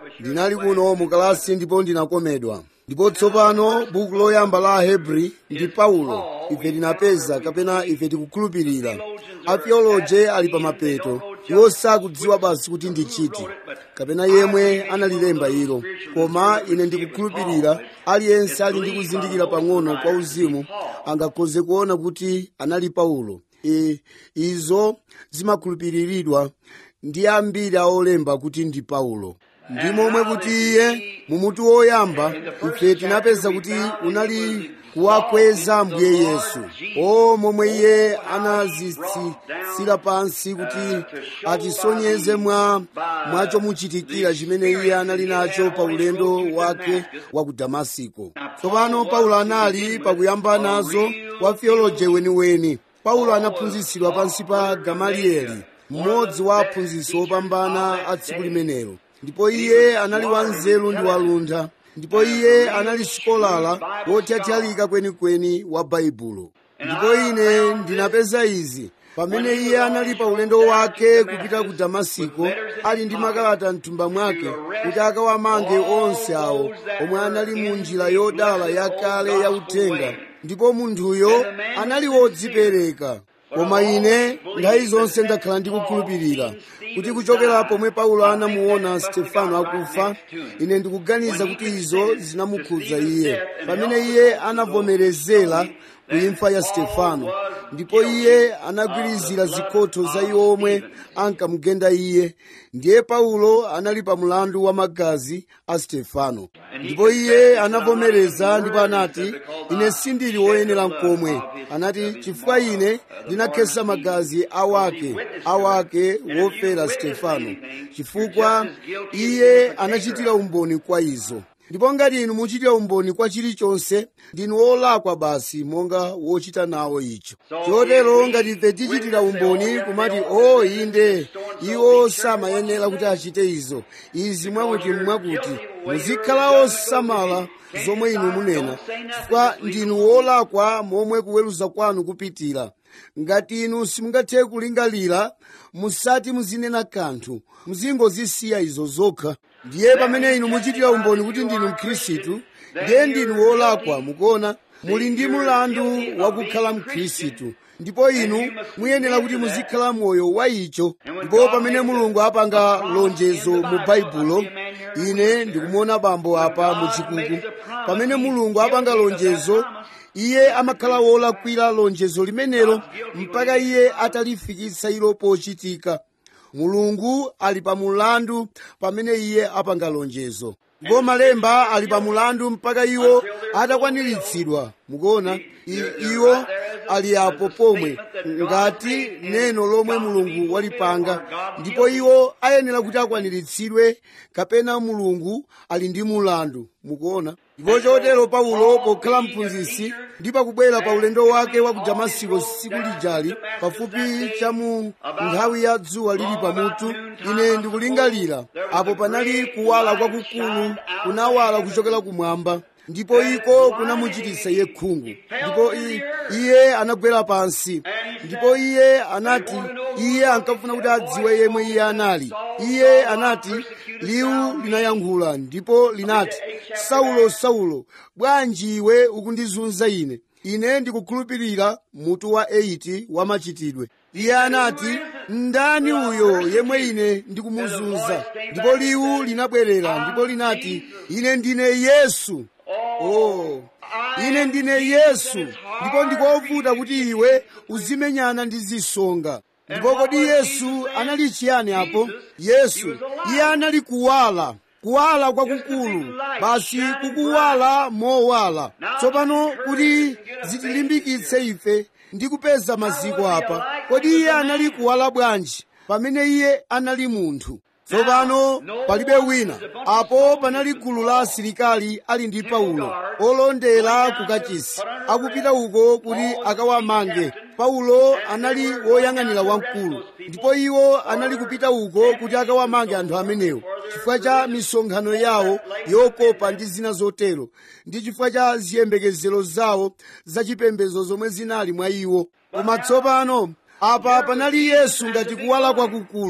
ndinali kuno mu kalasi ndipo ndinakomedwa ndipo tsopano buku loyamba la ahebri ndi paulo ife tinapeza kapena ife tikukhulupirira atheoloje ali pa mapeto iwo sakudziwa basi kuti ndi chiti kapena yemwe analilemba ilo koma ine ndikukhulupirira aliyense ali ndi kuzindikira pang'ono kwa uzimu angakhoze kuona kuti anali paulo e, izo zimakhulupiriridwa ndi ambiri aolemba kuti ndi paulo ndi momwe kuti iye mumutu woyamba ife tinapeza kuti unali kuwakweza mbuye yesu o momwe iye anazitsitsira pansi kuti atisonyeze mwa mwachomuchitikira chimene iye anali nacho pa ulendo wake wa ku damasiko tsopano paulo anali pakuyamba nazo wa theoloje weniweni paulo anaphunzitsidwa pansi pa gamalieli mmodzi wa aphunzitsi opambana a tsiku limenelo ndipo iye anali wanzeru ndi waluntha ndipo iye anali sikolala wotyatyalika kwenikweni wa baibulo ndipo ine ndinapeza izi pamene iye anali pa ulendo wake kupita ku damasiko ali ndi makalata mthumba mwake kuti akawamange onse awo omwe anali mu njira yodala yakale ya uthenga ndipo munthuyo anali wodzipereka koma ine nthawi zonse ndakhala ndikukhulupirira kuti kuchokera pomwe paulo anamuona stefano akufa ine ndikuganiza kuti izo zinamukhudza iye pamene iye anavomerezera kuimfa ya stefano ndipo iye anagwirizira zikhotho za iwo omwe ankamugenda iye ndiye paulo anali pa mlandu wa magazi a stefano ndipo iye anavomereza ndipo anati ine sindili woyenera mkomwe anati chifukwa ine ndinakhesa magazi awake awake wofera stefano chifukwa iye anachitira umboni kwa izo ndipo ngati inu muchitira umboni kwa chilichonse ndinu wolakwa basi monga wochita nawo icho chotero ngati ife tichitira umboni kumati o oh, inde iwo samayenera kuti achite izo izi mwakuti mwakuti muzikhala osamala zomwe inu munena chifukwa ndinu wolakwa momwe kuweruza kwanu kupitira ngati inu simungathe kulingalira musati muzinena kanthu muzingozisiya izo zokha ndiye pamene inu muchitira umboni kuti ndinu mkhristu ndiye ndinu wolakwa mukuona muli ndi mulandu wakukhala mkhristu ndipo inu muyenera kuti muzikhala moyo wa icho ndipo pamene mulungu apanga lonjezo mu baibulo ine ndikumuona bambo apa muchikuku pamene mulungu apanga lonjezo iye amakhala wolakwira lonjezo limenelo mpaka iye atalifikitsa ilo pochitika mulungu ali pa mulandu pamene iye apanga lonjezo ndipo malemba ali pa mulandu mpaka iwo atakwaniritsidwa mukuona iwo ali apo pomwe ngati neno lomwe mulungu walipanga ndipo iwo ayenera kuti akwaniritsidwe kapena mulungu ali ndi mulandu mukuona ndipo chotero paulo pokhala mphunzitsi ndi pakubwera pa ulendo wake wa ku damasiko tsiku lijali pafupi cha mu nthawi ya dzuwa lili pamutu ine ndikulingalira apo panali kuwala kwakukulu kunawala kuchokera kumwamba ndipo iko kunamuchititsa iye khungu ndipo iye anagwera pansi ndipo iye anati iye ankafuna kuti adziwe yemwe iye anali iye anati liwu linayankhula ndipo linati saulo saulo bwanji iwe ukundizunza ine ine ndikukhulupirira mutu wa 8 wa machitidwe iye anati ndani uyo yemwe ine ndikumuzunza ndipo liwu linabwerera ndipo linati ine ndine yesu oh ine ndine yesu ndipo ndikovuta kuti iwe uzimenyana ndi zisonga ndipo kodi yesu anali chiyani apo yesu iye anali kuwala kuwala kwakukulu basi kukuwala mowala tsopano kuti zitilimbikitse ife ndi kupeza maziko apa kodi iye anali kuwala bwanji pamene iye anali munthu tsopano palibe wina apo panali gulu la asilikali ali ndi paulo olondera ku kachisi akupita uko kuti akawamange paulo anali woyang'anira wamkulu ndipo iwo anali kupita uko kuti akawamange anthu amenewo chifukwa cha misonkhano yawo yokopa ndi zina zotero ndi chifukwa cha ziyembekezero zawo zachipembedzo zomwe zinali mwa iwo koma tsopano apa panali yesu ngati kuwala kwakukulu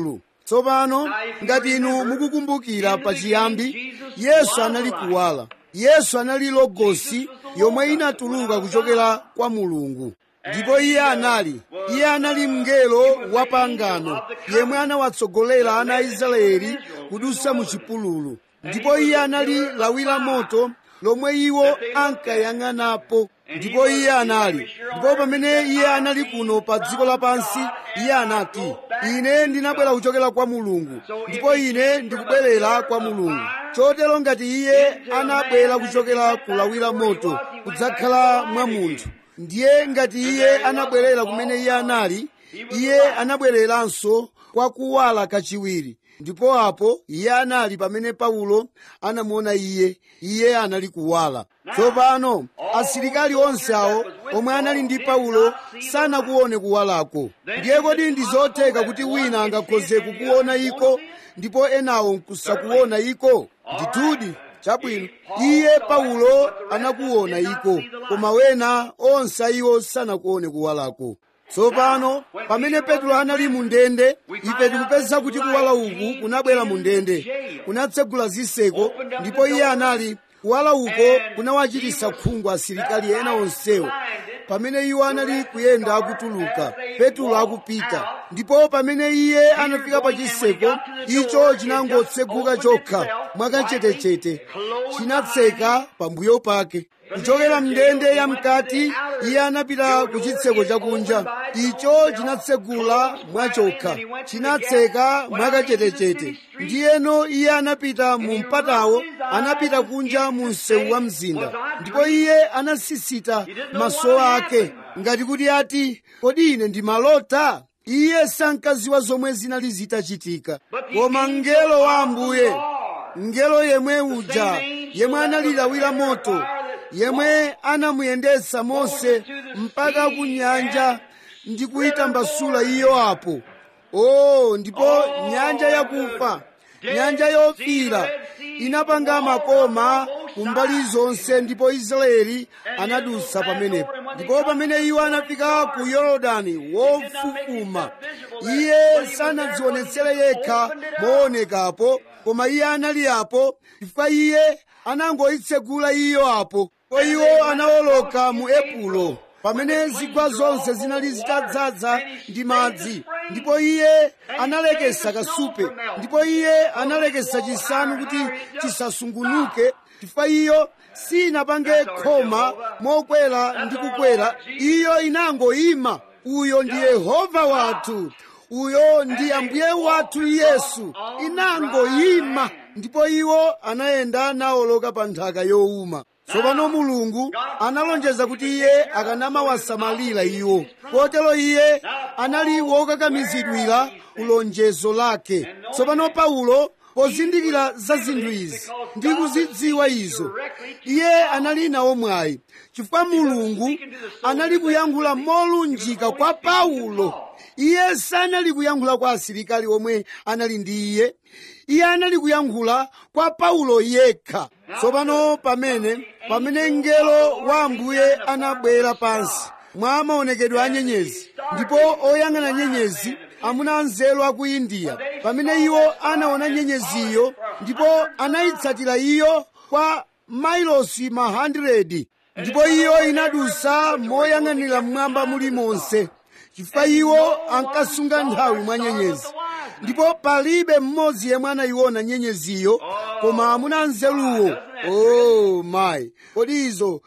tsopano ngati inu mukukumbukira pachiyambi yesu anali kuwala yesu anali logosi yomwe inatuluka kuchokera kwa mulungu ndipo iye anali iye anali mngelo wa pangano yemwe anawatsogolera ana a israeli kudusa mu chipululu ndipo iye anali lawi la moto lomwe iwo ankayang'anapo ndipo iye anali ndipo pamene iye anali kuno pa dziko lapansi iye anati ine ndinabwera kuchokera kwa mulungu ndipo ine ndikubwerera kwa mulungu chotero ngati iye anabwera kuchokera ku lawi la moto kudzakhala mwa munthu ndiye ngati iye anabwerera kumene iye anali iye anabwereranso kwa kuwala kachiwiri ndipo apo iye anali pamene paulo anamuona iye iye anali kuwala tsopano asilikali onse awo omwe anali ndi paulo sanakuone kuwalako ndiye kodi ndi zotheka kuti wina angakhoze kukuona iko ndipo enawo nkusakuona iko ndithudi chabwino iye paulo anakuona iko koma wena onse iwo sanakuone kuwalako tsopano pamene petro anali mu ndende ife tikupeza kuti kuwala uku kunabwera mu ndende kunatsegula zitseko ndipo iye anali kuwala uko kunawachititsa khungu asilikali ena onsewo pamene iwo anali kuyenda akutuluka petro akupita ndipo pamene iye anafika pa chitseko icho chinangotseguka chokha mwakachetechete chinatseka pambuyo pake kuchokera mndende ya mkati iye anapita ku chitseko chakunja icho chinatsegula mwachokha chinatseka mwakachetechete ndiyeno iye anapita mu mpatawo anapita kunja mu msewu wa mzinda ndipo iye anasisita maso ake ngati kuti ati kodi ine ndimalota iye sankaziwa zomwe zinali zitachitika koma mngelo wa ambuye mngelo yemwe uja yemwe analilawira moto yemwe anamuyendetsa mose mpaka ku nyanja ndi kuyitambasula iyo apo o ndipo nyanja yakufa nyanja yofira inapanga makoma kumbali zonse ndipo israeli anadusa pamenepo ndipo pamene iwo anafika ku yorodani wofufuma iye sanadzionetsere yekha moonekapo koma iye anali apo chifukwa iye anangoyitsegula iyo apo ko iwo anawoloka mu epulo pamene zigwa zonse zinali zitadzaza ndi madzi ndipo iye analekesa kasupe ndipo iye analekesa chisanu kuti chisasungunuke chifukwa iyo sinapange khoma mokwera ndi kukwera iyo inangoyima uyo ndi yehova wathu uyo ndi ambuye wathu yesu inangoyima ndipo iwo anayenda nawoloka pa nthaka yowuma tsopano mulungu analonjeza kuti iye akanamawasamalira iwo kotero iye anali wokakamizidwira kulonjezo lake tsopano paulo pozindikira za zinthu izi ndi kuzidziwa izo iye anali nawo mwayi chifukwa mulungu anali kuyankhula molunjika kwa paulo iye sanali kuyankhula kwa asilikali omwe anali ndi iye iye anali kuyankhula kwa paulo yekha tsopano pamene pamene mngelo wa ambuye anabwera pansi mwa maonekedwe a nyenyezi ndipo oyang'ana nyenyezi amuna anzeru a ku indiya pamene iwo anaona nyenyeziyo ndipo anayitsatira iyo kwa mailosi ma 100 ndipo iyo inadusa moyang'anira mmwamba mulimonse chifukwa iwo ankasunga nthawi mwa nyenyezi ndipo palibe mmodzi yemwe anayiona nyenyeziyo koma amuna anzeruwo oh mayi kodi izo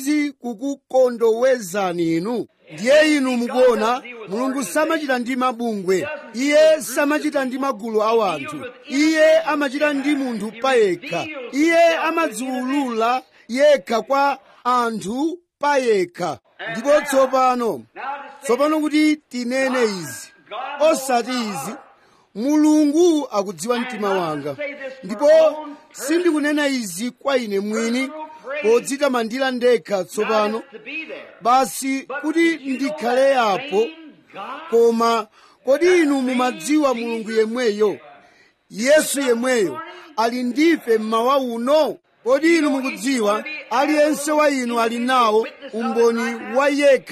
sizikukukondowezani inu ndiye inu mukuona mulungu samachita ndi mabungwe iye samachita ndi magulu a anthu iye amachita ndi munthu payekha iye amadziwulula yekha kwa anthu payekha ndipo tsopano tsopano kuti tinene izi osati izi mulungu akudziwa mtima wanga ndipo sindikunena izi kwa ine mwini podzitamandira ndekha tsopano basi kuti ndikhale apo koma kodi inu mumadziwa mulungu yemweyo yesu yemweyo ali ndife mmawa uno kodi inu mukudziwa aliyense wa inu ali nawo umboni wa yekha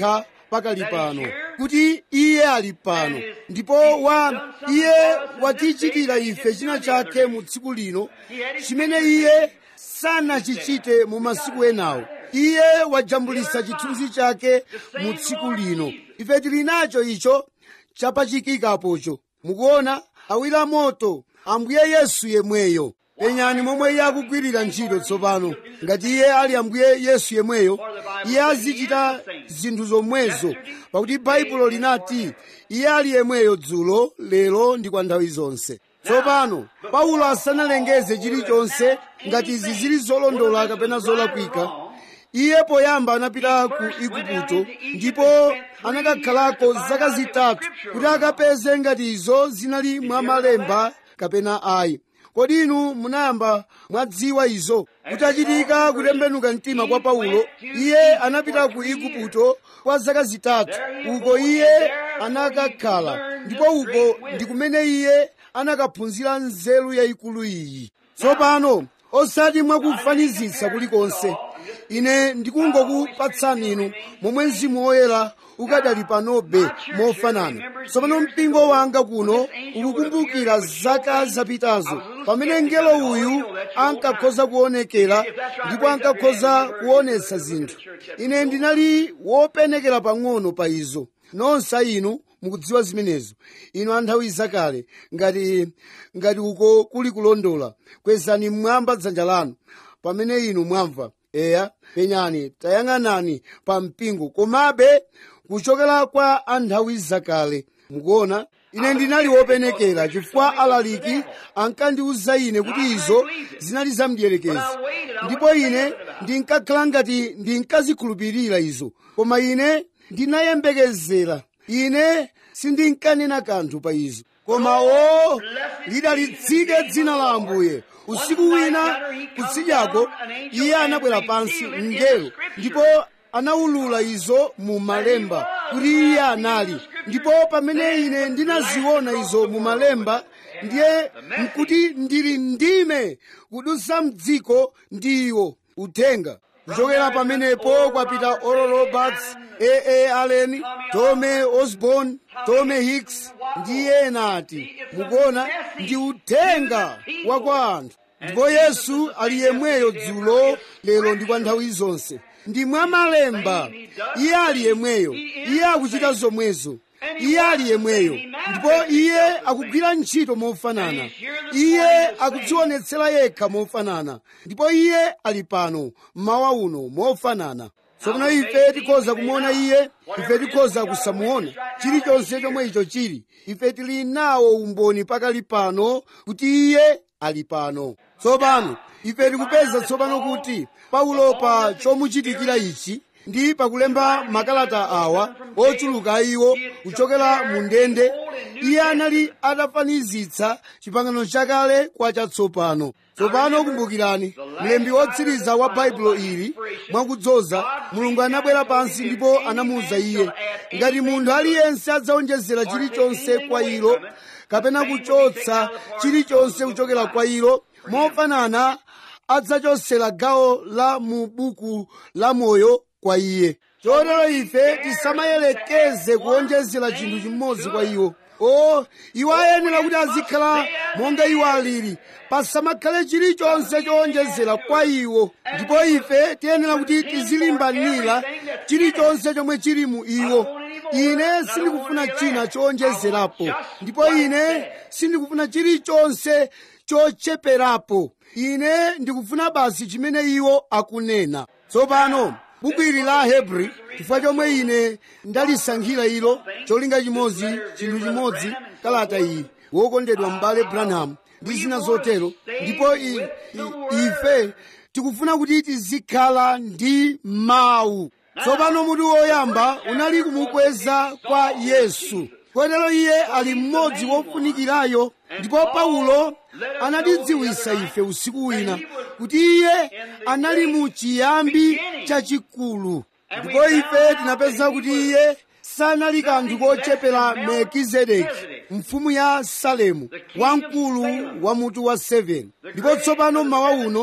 pakali pano kuti iye ali pano ndipo wa iye watichitira ife china chake mu tsiku lino chimene iye sanachichite mu masiku enawo iye wajambulisa chithunzi chake mu tsiku lino ife tili nacho icho chapachikikapocho mukuona awira moto ambuye yesu yemweyo penyani momwe iye akugwirira ntchito tsopano ngati iye ali ambuye yesu yemweyo iye azichita zinthu zomwezo pakuti baibulo linati iye ali yemweyo dzulo lero ndi kwa nthawi zonse tsopano paulo asanalengeze chilichonse ngati izi zili zolondola kapena zolakwika iye poyamba anapita ku igupto ndipo anakakhalako zaka zitatu kuti akapeze ngati izo zinali mwa malemba kapena ayi kodi inu munayamba mwadziwa izo kutachitika kutembenuka mtima kwa paulo iye anapita ku igupto kwa zaka zitatu uko iye anakakhala ndipo uko ndi kumene iye anakaphunzira nzeru yayikulu iyi tsopano osati mwakufanizitsa kulikonse ine ndikungokupatsani inu momwe mzimu woyera ukadali panobe mofanana tsopano mpingo wanga kuno ukukumbukira zaka zapitazo pamene mngelo uyu ankakhoza kuonekera ndipo ankakhoza kuonetsa zinthu ine ndinali wopenekera pang'ono pa izo nonse inu mukudziwa zimenezo inu anthawi zakale ngati ngati uko kuli kulondola kwezani mmwamba dzanja lanu pamene inu mwamva eya penyani tayang'anani pa mpingo komabe kuchokera kwa anthawi zakale mukuona ine ndinali wopenekera chifukwa alaliki ankandiwuza ine kuti izo zinali zamdierekezi ndipo ine ndinkakhala ngati ndinkazikhulupirira izo koma ine ndinayembekezera ine sindinkanena kanthu pa izo koma o lidalitsike dzina la ambuye usiku wina kutsidyako iye anabwera pansi mngelo ndipo anawulula izo mu malemba kuti iye anali ndipo pamene ine ndinaziona izo mu malemba ndiye nkuti ndili ndime kudutsa mdziko ndi iwo uthenga kuchokera pamenepo kwapita oral roberts aa allen tome osborn tome hicks ndi ena ati mukuona ndi uthenga wa kwa anthu ndipo yesu ali yemweyo dzulo lero ndi kwa nthawi zonse ndi mwa malemba iye ali yemweyo iye akuchita zomwezo iye ali yemweyo ndipo iye akugwira ntchito mofanana iye akudzionetsera yekha mofanana ndipo iye ali pano mmawa uno mofanana tsopano ife tikhoza kumuona iye ife tikhoza kusamuona chilichonse chomwe icho chili ife tili nawo umboni pakali pano kuti iye ali pano tsopano ife tikupeza tsopano kuti paulo pa chomuchitikira ichi ndi pakulemba makalata awa ochuluka iwo kuchokera mu ndende iye anali atafanizitsa chipangano chakale kwa chatsopano tsopano kumbukirani mlembi wotsiriza wa baibulo ili mwakudzoza mulungu anabwera pansi ndipo anamuwuza iye ngati munthu aliyense adzaonjezera chilichonse kwa ilo kapena kuchotsa chilichonse kuchokera kwa ilo mofanana adzachotsera gawo la mu buku la moyo kwa iye chotero ife tisamayelekeze kuonjezera chinthu chimodzi kwa iwo o iwo ayenera kuti azikhala monga iwo alili pasamakhale chilichonse chowonjezera kwa iwo ndipo ife tiyenera kuti tizilimbanira chilichonse chomwe chili mu iwo ine sindikufuna china chowonjezerapo ndipo ine sindikufuna chilichonse chocheperapo ine ndikufuna basi chimene iwo akunena tsopano buku ili la hebri chifukwa chomwe ine ndalisankhira ilo cholinga chimodzi chinthu chimodzi kalata iyi wokondedwa m'bale branham ndi zina zotero ndipo i, i, ife tikufuna kuti tizikhala ndi mawu tsopano mutu woyamba unali kumukweza kwa yesu kotero iye ali mmodzi wofunikirayo ndipo paulo anatidziwisa ife usiku wina kuti iye anali mu chiyambi chachikulu ndipo ife tinapeza kuti iye sanali kanthu kochepera melkizedeki mfumu ya salemu wamkulu wa mutu wa 7 ndipo tsopano mmawa uno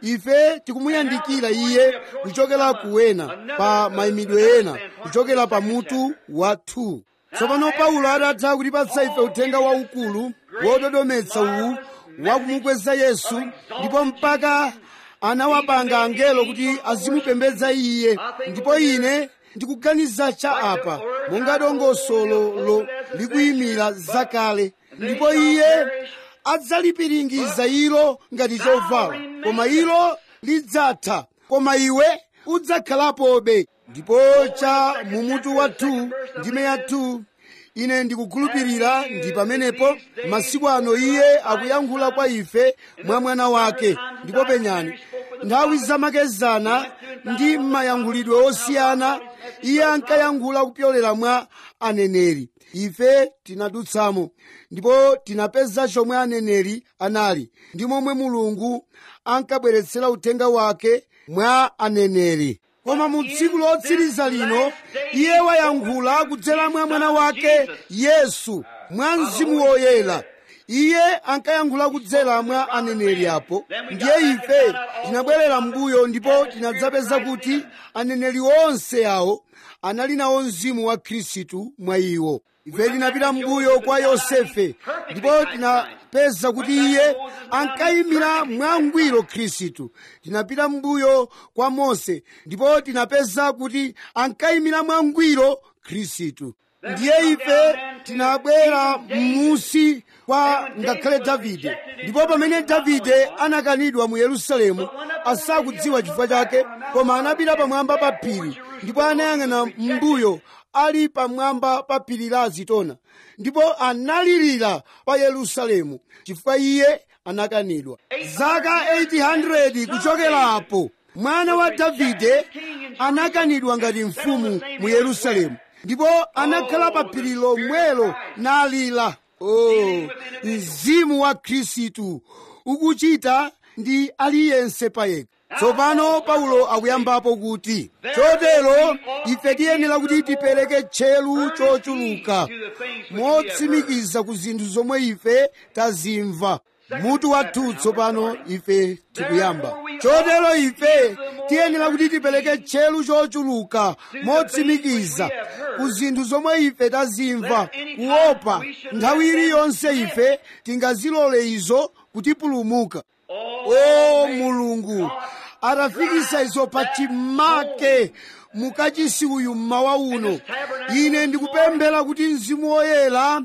ife tikumuyandikira iye kuchokera kuwena pa mayimidwe ena kuchokera pa mutu wa 2 tsopano paulo adatha kutipatsa ife uthenga waukulu wododometsa uwu wakumukweza yesu ndipo mpaka anawapanga angelo kuti azimupembedza iye ndipo ine ndikuganiza cha apa monga dongosolo likuyimira zakale ndipo iye adzalipiringiza ilo ngati chovala koma ilo lidzatha koma iwe udzakhalapobe ndipo cha mumutu wa 2 ndime ya 2 ine ndikukhulupirira ndi pamenepo masiku ano iye akuyankhula kwa ife mwa mwana wake ndipo penyani nthawi zamakezana ndi mayankhulidwe osiyana iye ankayankhula kupyolera mwa aneneri ife tinadutsamo ndipo tinapeza chomwe aneneri anali ndi momwe mulungu ankabweretsera uthenga wake mwa aneneri koma mu tsiku lotsiriza lino iye wayankhula kudzera mwa mwana wake yesu mwa mzimu woyera iye ankayankhula kudzera mwa aneneri apo ndiye ife tinabwerera mbuyo ndipo tinadzapeza kuti aneneri onse awo anali nawo mzimu wa khristu mwa iwo ife tinapita mbuyo kwa yosefe ndipo tinapeza kuti iye ankayimira mwangwiro khristu tinapita mbuyo kwa mose ndipo tinapeza kuti ankayimira mwangwiro khristu ndiye ife tinabwera m'musi kwa ngakhale davide ndipo pamene davide anakanidwa mu yerusalemu asakudziwa chifukwa chake koma anapita pamwamba pa phiri ndipo anayang'ana m'mbuyo ali pamwamba pa phiri la azitona ndipo analirira pa yerusalemu chifukwa iye anakanidwa zaka 800 kuchokerapo mwana wa davide anakanidwa ngati mfumu mu yerusalemu ndipo anakhala pa phiri lomwelo nalira oh, mzimu wa khristu ukuchita ndi aliyense payekha tsopano paulo akuyambapo kuti chotero ife tiyenera kuti tipereke tcheru chochuluka motsimikiza ku zinthu zomwe ife tazimva mutu wathu tsopano ife tikuyamba chotero ife tiyenera kuti tipereke tcheru chochuluka motsimikiza ku zinthu zomwe ife tazimva kuopa nthawi iliyonse ife tingazilole izo kutipulumuka o mulungu atafikisa izo pa chimake mukachisi uyu mmawa uno ine ndikupemphera kuti mzimu woyera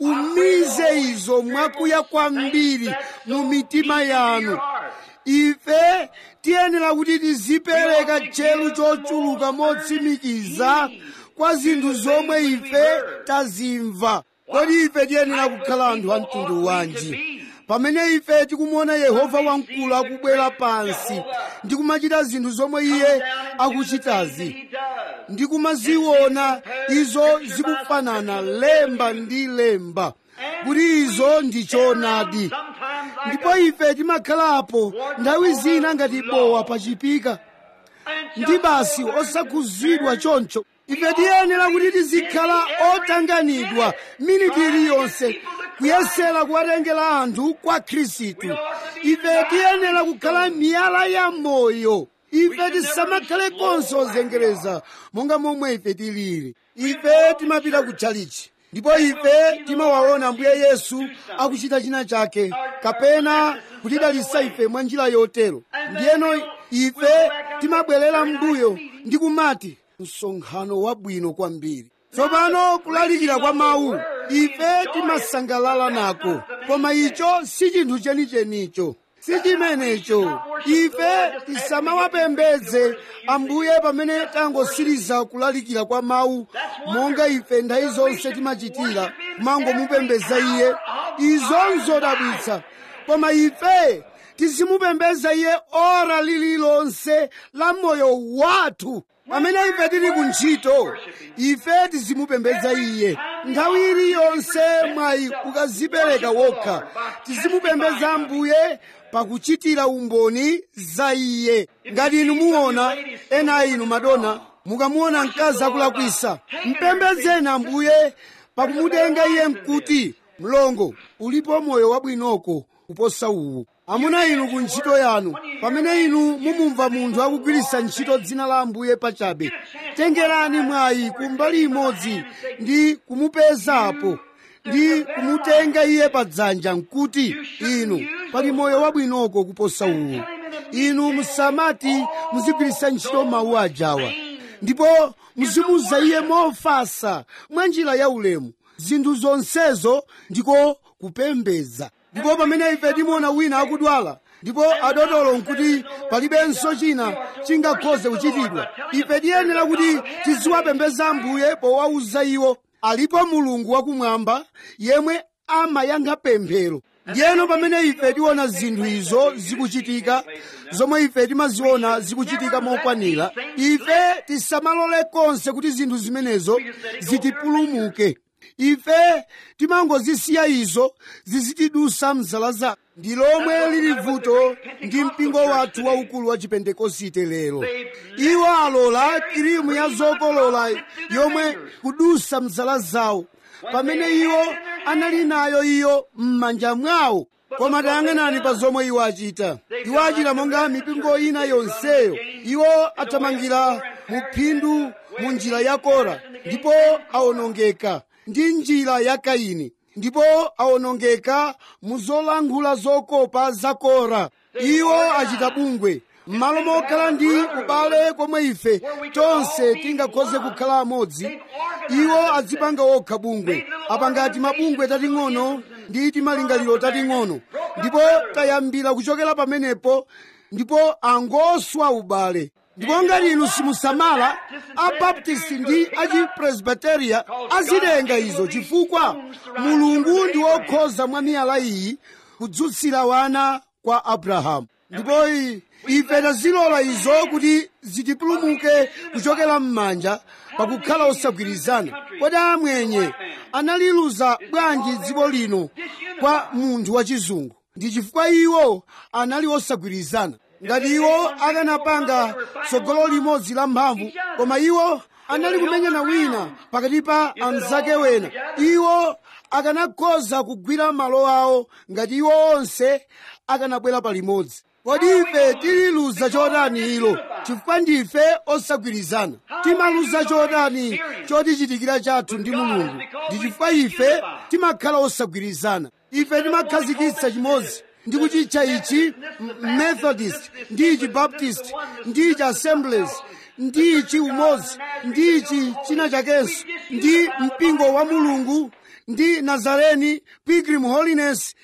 umize izo mwakuya kwambiri mu mitima yanu ife tiyenera kuti tizipereka tcheru chochuluka motsimikiza kwa zinthu zomwe ife tazimva kodi ife tiyenera kukhala anthu a mtundu wanji pamene ife tikumuona yehova wamkulu akubwera pansi ndi kumachita zinthu zomwe iye akuchitazi ndi kumaziona izo zikufanana lemba ndi lemba kuti izo ndi choonadi ndipo ife timakhalapo nthawi zina ngati bowa pachipika ndi basi osakhuzidwa choncho ife tiyenera kuti tizikhala otanganidwa miniti iliyonse kuyesera kuwatengera anthu kwa khristu ife tiyenera kukhala miyala ya moyo ife tisamakhale konse ozengereza monga momwe ife tilili ife timapita ku chalichi ndipo ife timawaona ambuye yesu akuchita china chake kapena kutidalitsa ife mwa njira yotero ndiyeno ife timabwerera mbuyo ndi kumati msonkhano wabwino kwambiri tsopano kulalikira kwa mawu ife timasangalala nako koma icho si chinthu chenichenicho si chimenecho ife tisamawapembedze ambuye pamene tangosiriza kulalikira kwa mawu monga ife nthawi zonse timachitira kumangomupembedza iye izo nzodabwitsa koma ife tizimupembedza iye ora lililonse la moyo wathu pamene ife tili ku ntchito ife tizimupembedza iye nthawi iliyonse mwayi ukazipereka wokha tizimupembedza ambuye pakuchitira umboni za iye ngati inu muona ena inu madona mukamuona mkazi akulakwisa mpembedzeni ambuye pakumutenga iye mkuti mlongo ulipo moyo wabwinoko kuposa uwu amuna inu ku ntchito yanu pamene inu mumumva munthu akugwiritsa ntchito dzina la ambuye pachabe tengerani mwayi ku mbali imodzi ndi kumupezapo ndi kumutenga iye padzanja nkuti inu pali moyo wabwinoko kuposa uwu inu musamati muzigwiritsa ntchito mawu ajawa ndipo muzimuza iye mofasa mwa njira ya ulemu zinthu zonsezo ndiko kupembedza ndipo pamene ife timuona wina akudwala ndipo adotolo nkuti palibenso china chingakhoze kuchitidwa ife tiyenera kuti tiziwapembedza ambuye powauza iwo alipo mulungu wakumwamba yemwe amayankha pemphero ndiyeno pamene ife tiona zinthu izo zikuchitika zomwe ife timaziona zikuchitika mokwanira ife tisamalole konse kuti zinthu zimenezo zitipulumuke ife timangozisiya izo zizitidusa mzala zathu ndi lomwe lili vuto ndi mpingo wathu waukulu wa chipentekosite lero iwo alola kirimu ya zokolola yomwe kudusa mzala zawo pamene iwo anali nayo iyo m'manja mwawo koma tayang'anani pa zomwe iwo achita iwo achita monga mipingo ina yonseyo iwo athamangira mu phindu mu njira ya kora ndipo awonongeka ndi njira ya kaini ndipo awonongeka mu zolankhula zokopa za kora iwo achita bungwe m'malo mokhala ndi ubale komwe ife tonse tingakhoze kukhala amodzi iwo azipanga okha bungwe apangati mabungwe tating'ono ndi timalingaliro tating'ono ndipo tayambira kuchokera pamenepo ndipo angoswa ubale ndipo ngati inu simusamala abaptisti ndi achipresbiteria azitenga izo chifukwa mulungu ndi wokhoza mwa miyala iyi kudzutsira wana kwa abrahamu ndipo ife tazilola izo kuti zitipulumuke kuchokera m'manja pakukhala osagwirizana kodi amwenye analiluza bwanji dziko lino kwa munthu wachizungu ndi chifukwa iwo anali osagwirizana ngati iwo akanapanga tsogolo limodzi la mphamvu koma iwo anali kumenyana wina pakati pa anzake wena iwo akanakhoza kugwira malo awo ngati iwo onse akanabwera palimodzi kodi ife tililuza chotani ilo chifukwa ndife osagwirizana timaluza chotani chotichitikira chathu ndi mulungu ndi chifukwa ife timakhala osagwirizana ife timakhazikitsa chimodzi ndi kuchitcha ichi methodist ndi ichi baptist ndi ichi assemblies ndi ichi umodzi ndi ichi china chakenso ndi mpingo wa mulungu ndi nazareni pilgrim holiness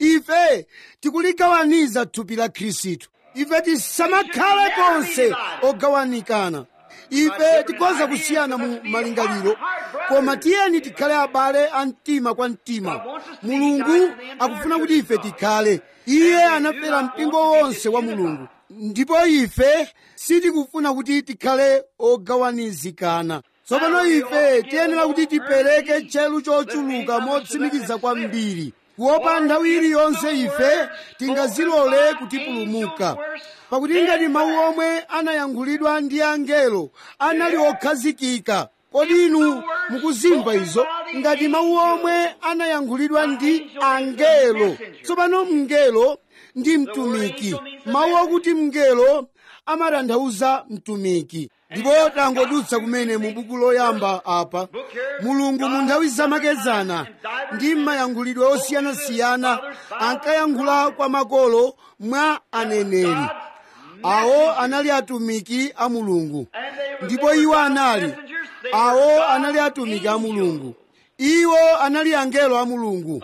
ife tikuligawaniza thupi la khristu ife tisamakhale konse ogawanikana ife tikhoza kusiyana mu malingaliro koma tiyeni tikhale abale a mtima kwa mtima mulungu akufuna kuti ife tikhale iye anafera mpingo wonse wa mulungu ndipo ife sitikufuna kuti tikhale ogawanizikana tsopano ife tiyenera kuti tipereke tchelu chochuluka motsimikiza kwambiri kuopa nthawi iliyonse ife tingazilole kutipulumuka pakuti ngati mawu omwe anayankhulidwa ndi angelo anali okhazikika kodi inu mukuzimva izo ngati mawu omwe anayankhulidwa ndi angelo tsopano mngelo ndi mtumiki mawu akuti mngelo amatanthauza mtumiki ndipo tangodutsa kumene mu buku loyamba apa mulungu mu nthawi zamakezana ndi mayankhulidwe osiyanasiyana ankayankhula kwa makolo mwa aneneri awo anali atumiki a mulungu ndipo iwo anali awo anali atumiki a mulungu iwo anali angelo a mulungu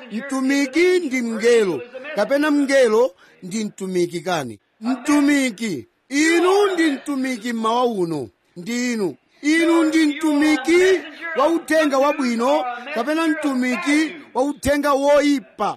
mtumiki ndi mngelo kapena mngelo ndi mtumiki kani mtumiki inu ndi mtumiki mmawa uno ndi inu inu ndi mtumiki wa uthenga wabwino kapena mtumiki wa uthenga woyipa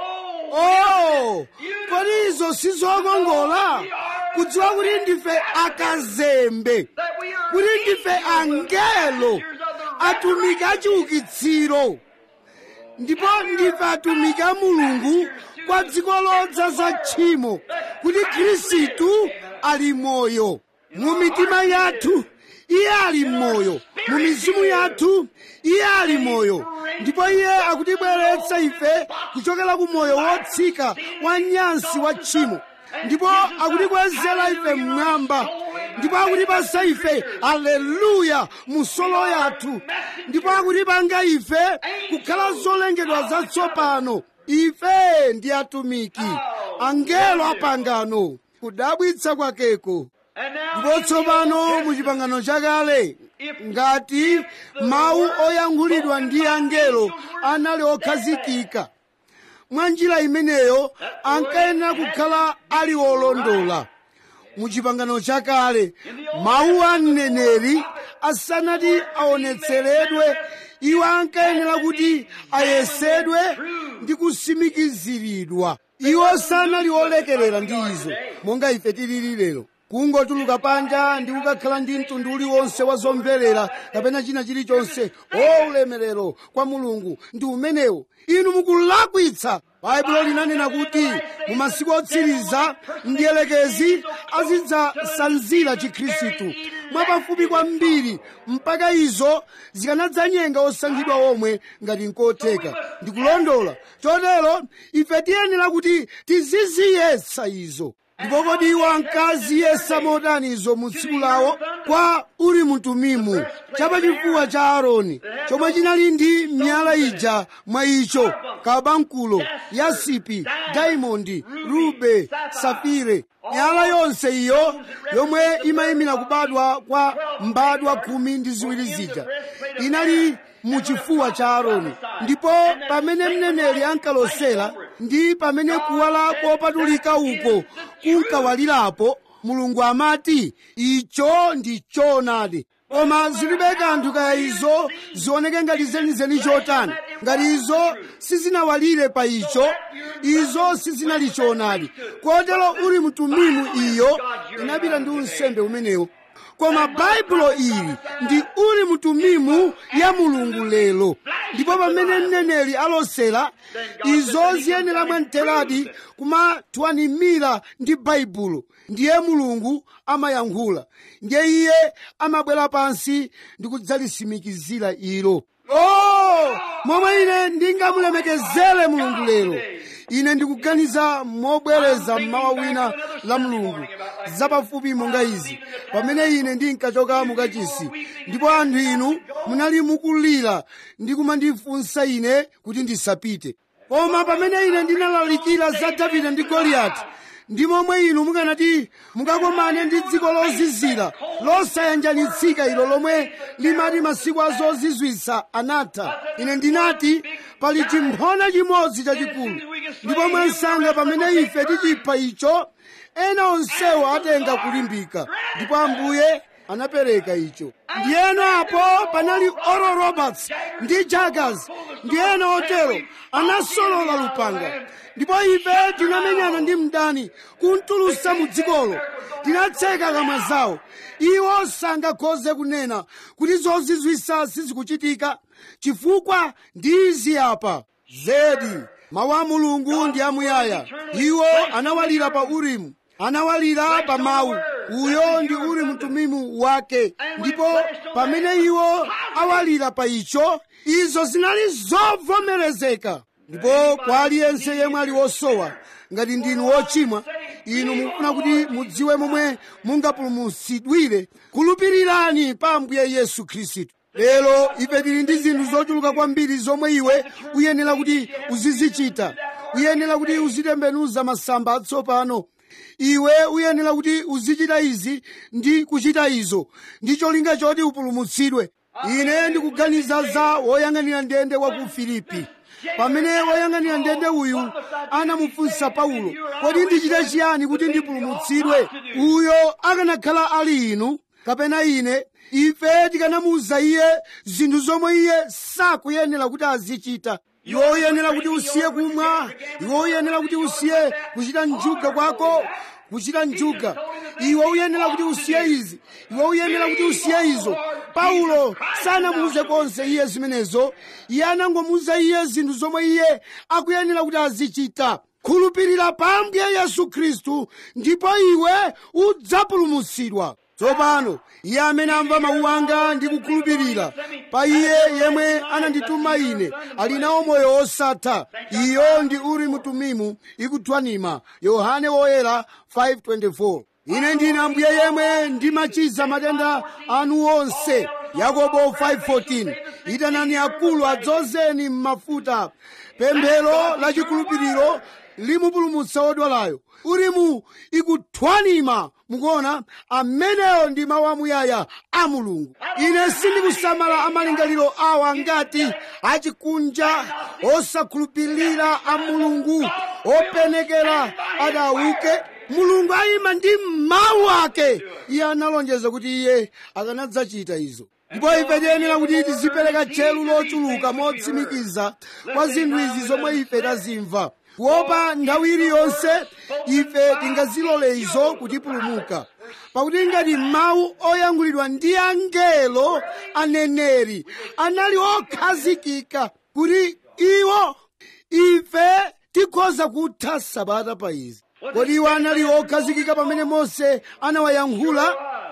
oh kodi izo sizokongola kudziwa kuti ndife akazembe kuti ndife angelo atumiki achiukitsiro ndipo ndife atumiki a mulungu kwa dziko lodzaza tchimo kuti khristu ali moyo mu mitima yathu iye ali moyo mu mizimu yathu iye ali moyo ndipo iye akutibweretsa ife kuchokera ku moyo wotsika wa nyansi wa tchimo ndipo akutikwezera ife mmwamba ndipo akutipasa ife aleluya mu solo yathu ndipo akutipanga ife kukhala zolengedwa zatsopano ife ndi atumiki angelo apangano kudabwitsa kwakeko ndipo tsopano mu chipangano chakale ngati mawu oyankhulidwa ndi angelo anali okhazikika mwa njira imeneyo ankayenera kukhala ali olondola mu chipangano chakale mawu a mneneri asanati aonetseredwe iwo ankayenera kuti ayesedwe ndi kusimikiziridwa iwo sanali olekerera ndi izo monga ife tilili lero kungotuluka panja ndi kukakhala ndi mtundu uliwonse wa zomverera kapena china chilichonse o ulemerero kwa mulungu ndi umenewo inu mukulakwitsa baibulo linanena kuti mu masiku otsiriza mdierekezi azidzasanzira chikhristu mwapafupi kwambiri mpaka izo zikanadzanyenga osankhidwa omwe ngati nkotheka ndikulondola chotero ife tiyenera kuti tiziziyesa izo ndipo kodi iwo ankaziyesa motani izo mu tsiku lawo kwa uli mtumimu chapachifuwa cha aaroni chomwe chinali ndi miyala ija mwa icho kabankulo yasipi daimondi rube safire miyala yonse iyo yomwe imayimira kubadwa kwa mbadwa khumi ndi ziwiri zija inali mu chifuwa cha aaroni ndipo pamene mneneri ankalosera ndi pamene kuwala kopatulika uko kunkawalirapo mulungu amati icho ndi choonadi koma zilibe kanthu kaya izo zioneke ngati zenizeni chotani ngati izo sizinawalire pa icho izo sizinali choonadi kotero uli mtumimu iyo inapita ndi unsembe umenewo koma baibulo ili ndi uli mtumimu ya mulungu lero ndipo pamene mneneri alosera izo ziyenera mwamtheradi kumatwanimira ndi baibulo ndiye mulungu amayankhula ndiye iye amabwera pansi ndi kudzalisimikizira ilo oh momwe ine ndingamulemekezere mulungu lero ine ndikuganiza mobwereza mmawa wina la mulungu zapafupi monga izi pamene ine ndinkachoka mukachisi ndipo anthu inu munali mukulira ndi kumandifunsa ine kuti ndisapite koma pamene ine ndinalalikira za davide ndi goliyati ndi momwe inu mukanati mukakomane ndi dziko lozizira losayanjanitsika ilo lomwe limati masiku azozizwitsa anatha ine ndinati pali chimphona chimodzi chachikulu ndipo mwansanga pamene ife tichipha icho ena onsewo atenga kulimbika ndipo ambuye anapereka icho ndiyeno apo panali oral roberts ndi jaggers ndiyeno otero anasolola lupanga ndipo ife tinamenyana ndi mdani kuntulusa mu dzikolo tinatseka kamwa zawo iwo sangakhoze kunena kuti zozizwisa sizikuchitika chifukwa ndi izi apa zedi mawu a mulungu ndi amuyaya iwo anawalira pa urimu anawalira pa mawu uyo ndi uli mtumimu wake ndipo pamene iwo awalira pa icho izo zinali zovomerezeka ndipo kwa aliyense yemwe ali wosowa ngati ndinu wochimwa inu mukufuna kuti mudziwe momwe mungapulumutsidwire khulupirirani pa ambuye yesu khristu lero ife tili ndi zinthu zochuluka kwambiri zomwe iwe uyenera kuti uzizichita uyenera kuti uzitembenuza masamba atsopano iwe uyenera kuti uzichita izi ndi kuchita izo ndi cholinga choti upulumutsidwe ine ndikuganiza za woyang'anira ndende wa ku filipi pamene woyang'anira ndende uyu anamufunsa paulo kodi ndichite chiyani kuti ndipulumutsidwe uyo akanakhala ali inu kapena ine ife tikanamuwuza iye zinthu zomwe iye sakuyenera kuti azichita iwe uyenera kuti usiye kumwa iwe uyenera kuti usiye kuchita njuga kwako kuchita njuga iwe uyenera kuti usiye izi iwe uyenera kuti usiye izo paulo sanamuuze konse iye zimenezo iye anangomuuza iye zinthu zomwe iye akuyenera kuti azichita khulupirira pa ambuye yesu khristu ndipo iwe udzapulumutsidwa tsopano iye amene amva mawu anga ndi kukhulupirira pa iye yemwe anandituma ine ali nawo moyo wosatha iyo ndi urimu tumimu ikuthwanima yohane woyera 524 ine ndine ambuye yemwe ndimachiza matenda anu onse yakobo 514 itanani akulu adzozeni m'mafuta pemphero la chikhulupiriro limupulumutsa wodwalayo urimu ikuthwanima mukuona ameneyo ndi mawu amuyaya a mulungu ine sindikusamala amalingaliro awa ngati achikunja osakhulupirira a mulungu openekera adauke mulungu ayima ndi mawu ake iye analonjeza kuti iye akanadzachita izo ndipo ife tiyenera kuti tizipereka tcheru lochuluka motsimikiza kwa zinthu izi zomwe ife tazimva kuopa nthawi iliyonse ife tingazilole izo kutipulumuka pakuti ngati mawu oyankhulidwa ndi angelo aneneri anali okhazikika kuti iwo ife tikhoza kutha sabata pa izi kodi iwo anali okhazikika pamene mose anawayankhula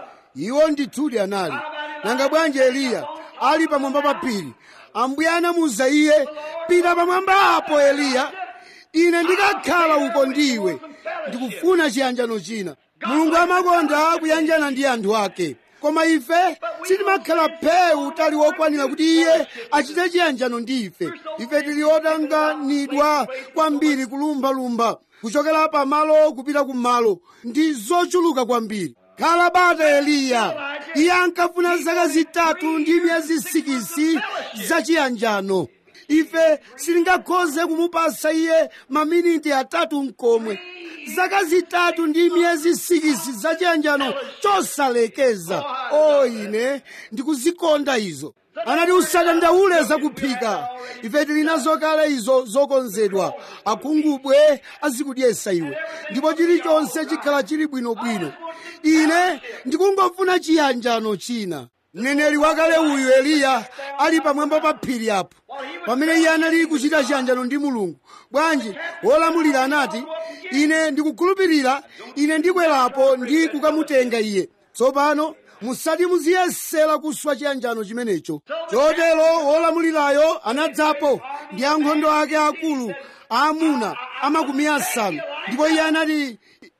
iwo ndithudi anali nanga bwanji eliya ali pamwamba pa phiri ambuye anamuwuza iye pita pamwamba apo eliya ine ndikakhala uko ndiwe ndikufuna chiyanjano china mulungu amakonda kuyanjana ndi anthu ake koma ife sitimakhala phewu tali wokwanira kuti iye achite chiyanjano ndi ife ife tili otanganidwa kwambiri kulumbalumba kuchokera pamalo kupita kumalo ndi zochuluka kwambiri khala bata eliya iye ankafuna zaka zitatu ndi miyezi sikisi zachiyanjano ife sitingakhoze kumupasa iye maminiti atatu mkomwe zaka zitatu ndi miyezi sikisi zachiyanjano chosalekeza o ine ndikuzikonda izo anati usadandaule zakuphika ife tili nazo kale izo zokonzedwa akhungubwe azikudyesa iwe ndipo chilichonse chikhala chili bwinobwino ine ndikungofuna chiyanjano china mneneri wakale uyu eliya ali pamwamba pa phiri apo pamene iye anali kuchita chiyanjano ndi mulungu bwanji wolamulira anati ine ndikukhulupirira ine ndikwerapo ndi kukamutenga iye tsopano musati muziyesera kuswa chiyanjano chimenecho chotero wolamulirayo anadzapo ndi ankhondo ake akulu aamuna amakumi asanu ndipo iye anati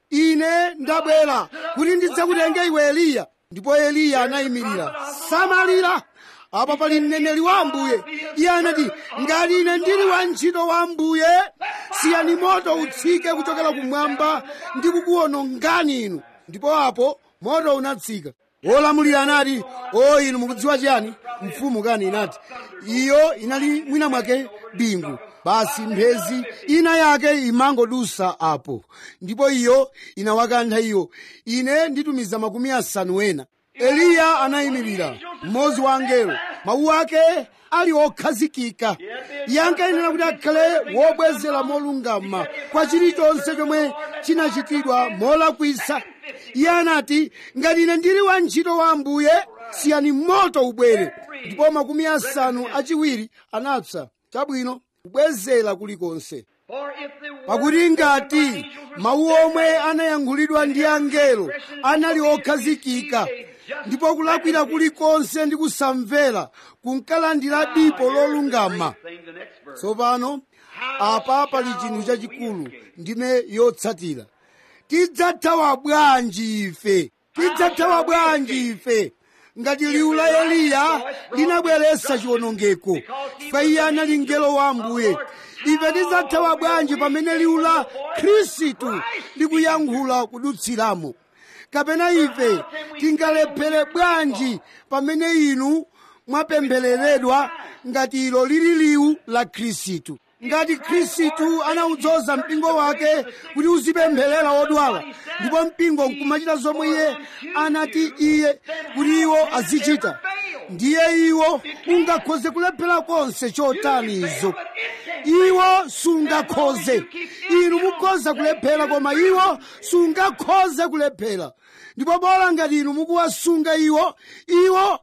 ine ndabwera kuti ndidzakutenge iwe eliya ndipo eliya anayimirira samalira apa pali mneneri wa ambuye iye anati ngati ine ndili wantchito wa ambuye siyani moto utsike kuchokera kumwamba ndi kukuwonongani inu ndipo apo moto unatsika wolamulira anati o inu mukudziwa chiyani mfumu kani inati iyo inali mwina mwake bingu basi mphezi ina yake imangodusa apo ndipo iyo inawakantha iyo ine nditumiza makumi asanu ena eliya anayimirira mmodzi wa angelo mawu ake ali okhazikika iye ankayenera kuti akhale wobwezera molungama kwa chilichonse chomwe chinachitidwa molakwisa iye anati ngati ine ndili wantchito wa ambuye siyani moto ubwere ndipo makumi asanu achiwiri anapsa chabwino kubwezera kulikonse pakuti ngati mawu omwe anayankhulidwa ndi angelo anali okhazikika ndipo kulakwira kulikonse ndi kusamvera kunkalandira dipo lolungama tsopano apa pali chinthu chachikulu ndime yotsatira tidzathawa bwanji ife tidzathawa bwanji ife ngati liwu la eliya linabweretsa chiwonongeko ife iye anali mngelo wa ambuye ife tidzathawa bwanji pamene liwu la khristu likuyankhula kudutsiramo kapena ife tingalephere bwanji pamene inu mwapemphereredwa ngati ilo lili liwu la khristu ngati khristu anawudzoza mpingo wake kuti uzipempherera odwala ndipo mpingo nkumachita zomwe iye anati iye kuti iwo azichita ndiye iwo ungakhoze kulephera konse chotani izo iwo sungakhoze inu mukhoza kulephera koma iwo sungakhoze kulephera ndipo bola ngati inu mukuwasunga iwo iwo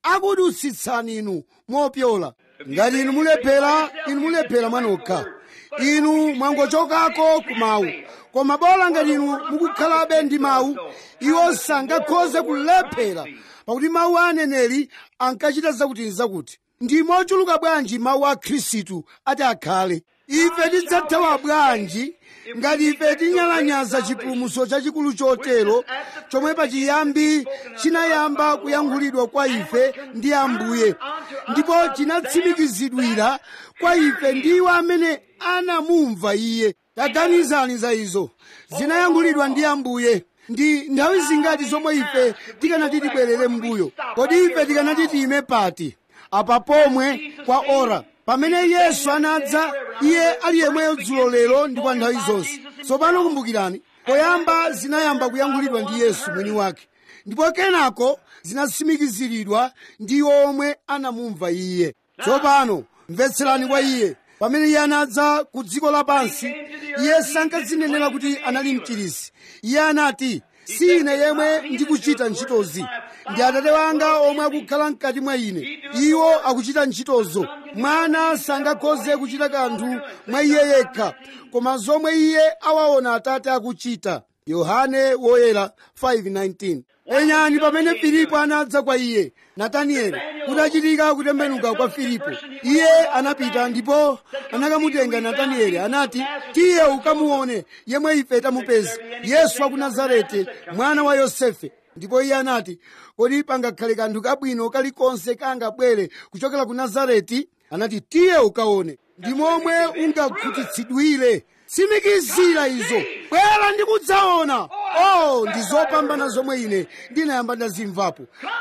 akudutsitsani inu mopyola ngati inu mulephera inu mulephera mwanokha inu mwangochokako ku mawu koma bola ngati inu mukukhalabe ndi mawu iwo sangakhoze kulephera pakuti mawu a aneneri ankachita zakuti zakuti ndi mochuluka bwanji mawu a khristu ati akhale ife tidzathawa bwanji ngati ife tinyalanyaza chipulumutso chachikulu chotero chomwe pachiyambi chinayamba kuyankhulidwa kwa ife ndi ambuye ndipo chinatsimikizidwira kwa ife ndi iwo amene anamumva iye taganizani za izo zinayankhulidwa ndi ambuye ndi nthawi zingati zomwe ife tikanati tibwerere mbuyo kodi ife tikanati tiyime pati apa pomwe kwa ora pamene yesu anadza iye ali yemweyo dzulo lero ndi kwa nthawi zonse tsopano kumbukirani poyamba zinayamba kuyankhulidwa ndi yesu mwini wake ndipo kenako zinatsimikiziridwa ndi omwe anamumva iye tsopano mvetserani kwa iye pamene iye anadza ku dziko lapansi iye sankadzinenera kuti anali mchirisi iye anati si ine yemwe ndikuchita ntchitozi ndi atate wanga omwe akukhala mkati mwa ine iwo akuchita ntchitozo mwana sangakhoze kuchita kanthu mwa iye yekha koma zomwe iye awaona atate akuchita yohane woyera 5:19 enyani pamene filipo anadza kwa iye natanieli kutachitika kutembenuka kwa filipo iye anapita ndipo anakamutenga natanieli anati tiye ukamuone yemwe ife tamupeza yesu wa ku nazareti mwana wa yosefe ndipo iye anati kodi pangakhale kanthu kabwino kalikonse kangabwere kuchokera ku nazareti anati tiye ukaone ndi momwe ungakhutitsidwire tsimikizira izo bwera ndikudzaona oh ndi zopambana zomwe ine ndinayamba ndazimvapo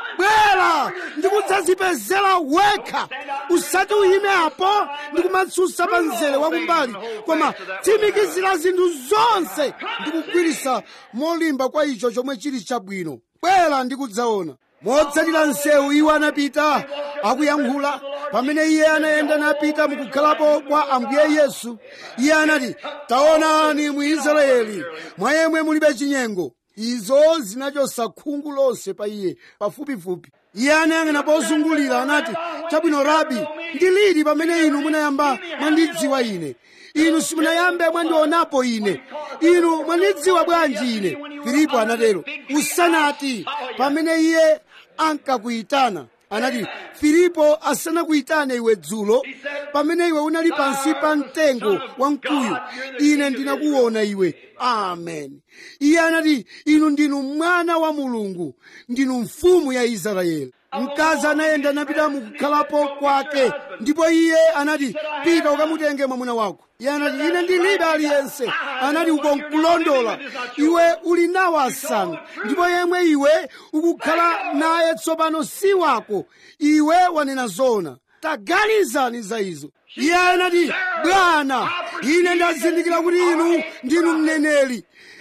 bwera ndikudzazipezera wekha usati uyime apo ndikumatsutsa pa mzere wakumbali koma tsimikizira zinthu zonse ndikugwirisa molimba kwa icho chomwe chili chabwino bwera ndikudzaona motsatira msewu iwo anapita akuyankhula pamene iye anayenda napita mukukhalapo kwa ambuye yesu iye anati taonani mu israeli mwa yemwe mulibe chinyengo izo zinachotsa khungu lonse pa iye pafupifupi iye anayang'ana pozungulira anati chabwino rabi ndi liti pamene inu munayamba mwandidziwa ine inu simunayambe mwandionapo ine inu mwandidziwa bwanji ine filipo anatero usanati pamene iye ankakuyitana anati filipo asanakuyitane iwe dzulo pamene iwe unali pansi pa mtengo wa mkuyu ine ndinakuona iwe amen iye anati inu ndinu mwana wa mulungu ndinu mfumu ya israeli mkazi anayenda napita mukukhalapo kwake ndipo iye anati pita ukamutenge mwamuna wako iye anati ine ndilibe aliyense anati uko nkulondola iwe uli nawo asanu ndipo yemwe iwe ukukhala naye tsopano si wako iwe wanena zona taganizani za izo iye anati bwana ine ndazindikira kuti inu ndinu mneneri